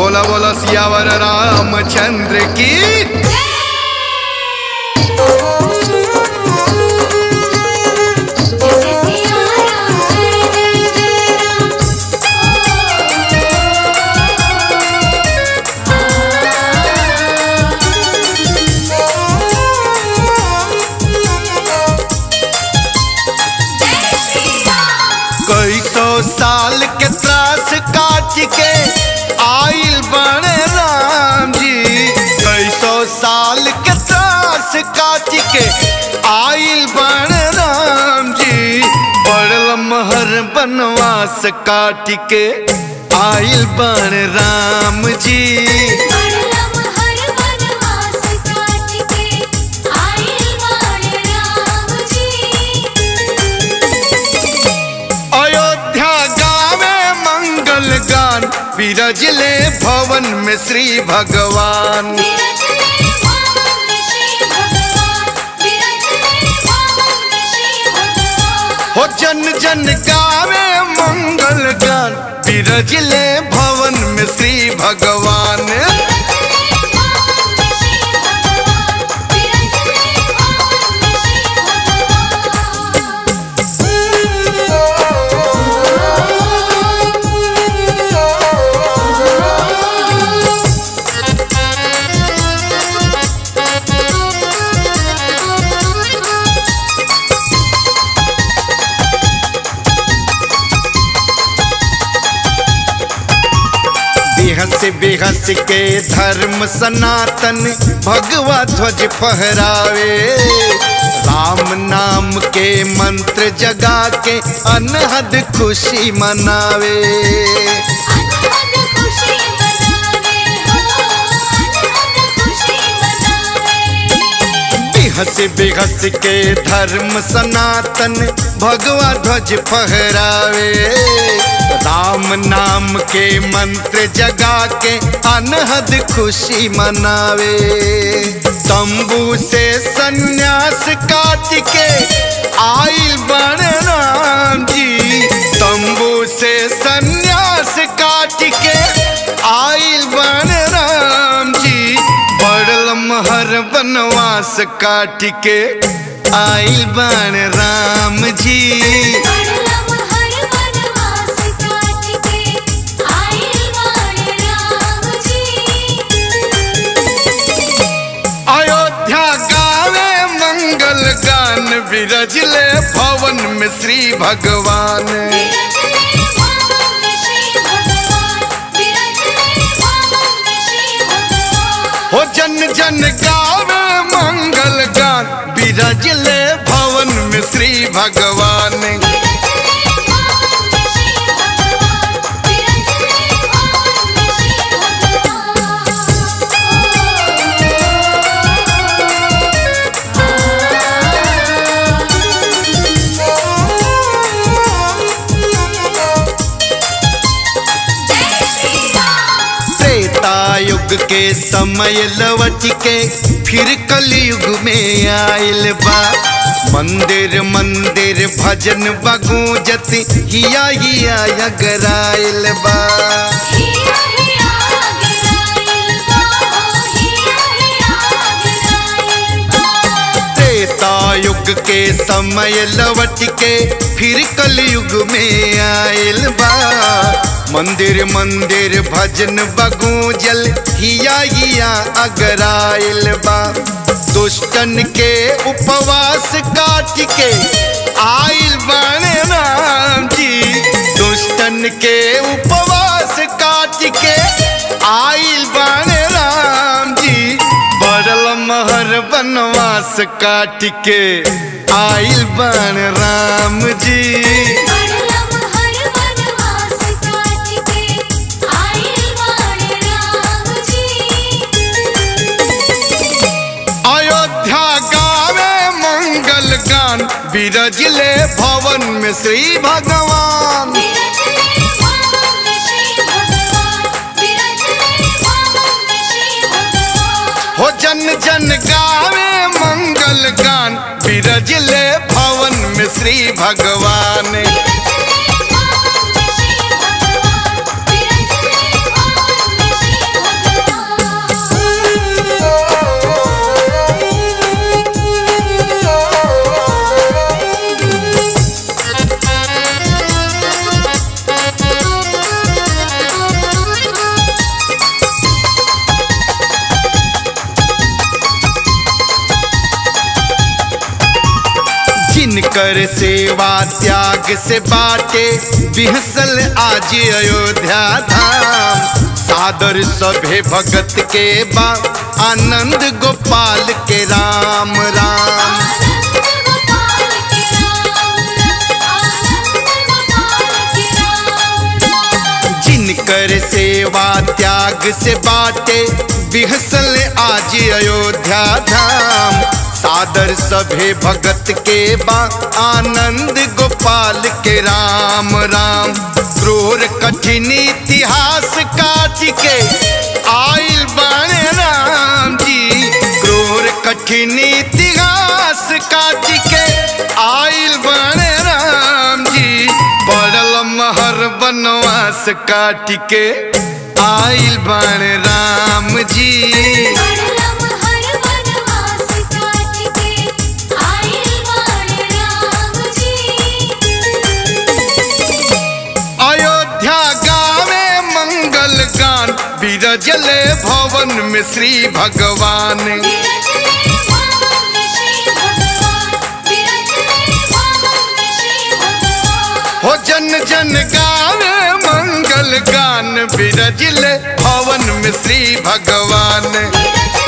बोला बोला सियावर रामचंद्र की कई सौ साल के त्रास काट के आइल बन राम जी कई सौ साल के त्रास काट के आइल बन राम जी बड़ महर बनवास काट के आइल बन राम जी अयोध्या गावे मंगल गान विरजले भवन में श्री भगवान हो जन जन गावे मंगल गान विरजले भवन में श्री भगवान बेहस बेहस के धर्म सनातन भगवा ध्वज फहरावे राम नाम के मंत्र जगा के अनहद खुशी मनावे बेहस बेहस के धर्म सनातन भगवा ध्वज फहरावे राम नाम के मंत्र जगा के अनहद खुशी मनावे तंबू से सन्यास काट के आइल बन राम जी तंबू से सन्यास काट के आइल बन राम जी बड़ल महर बनवास काट के आइल बन राम जी अयोध्या गावे मंगल गान विरजले भवन में श्री भगवान हो जन जन गावे मंगल गान विरजले भवन में श्री भगवान त्रेता युग के समय लवट के फिर कलयुग में आयल बा मंदिर मंदिर भजन बगूजत हिया हिया अगराइल बा त्रेता युग के समय लवट के फिर कलयुग में आयल बा मंदिर मंदिर भजन बगूजल हिया हिया अगराइल बा दुष्टन के उपवास काट के आइल बन राम जी दुष्टन के उपवास काट के आइल बन राम जी बड़ल महर बनवास काट के आइल बन राम जी अयोध्या गावे मंगल गान विरजले भवन में श्री भगवान हो जन जन गावे मंगल गान विरजले भवन में श्री भगवान जिनकर सेवा त्याग से बाटे बिहसल आज अयोध्या धाम सादर सभे भगत के बा आनंद गोपाल के राम राम आनंद गोपाल के राम आनंद गोपाल के राम जिनकर सेवा त्याग से बाटे बिहसल आज अयोध्या धाम सादर सभे भगत के बा आनंद गोपाल के राम राम क्रूर कठिन इतिहास काट के आइल बाणे राम जी क्रूर कठिन इतिहास काट के आइल बाणे राम जी पड़ल महर बनवास काट के आइल बन राम जी बड़लम हर वनवास काट के आइल बाण राम जी अयोध्या गावे मंगल गान बिरजले भवन में श्री भगवान विरजले भवन में श्री भगवान विरजले भवन में श्री भगवान हो जन जन गावे मंगल गान बिरजले भवन में श्री भगवान विरजले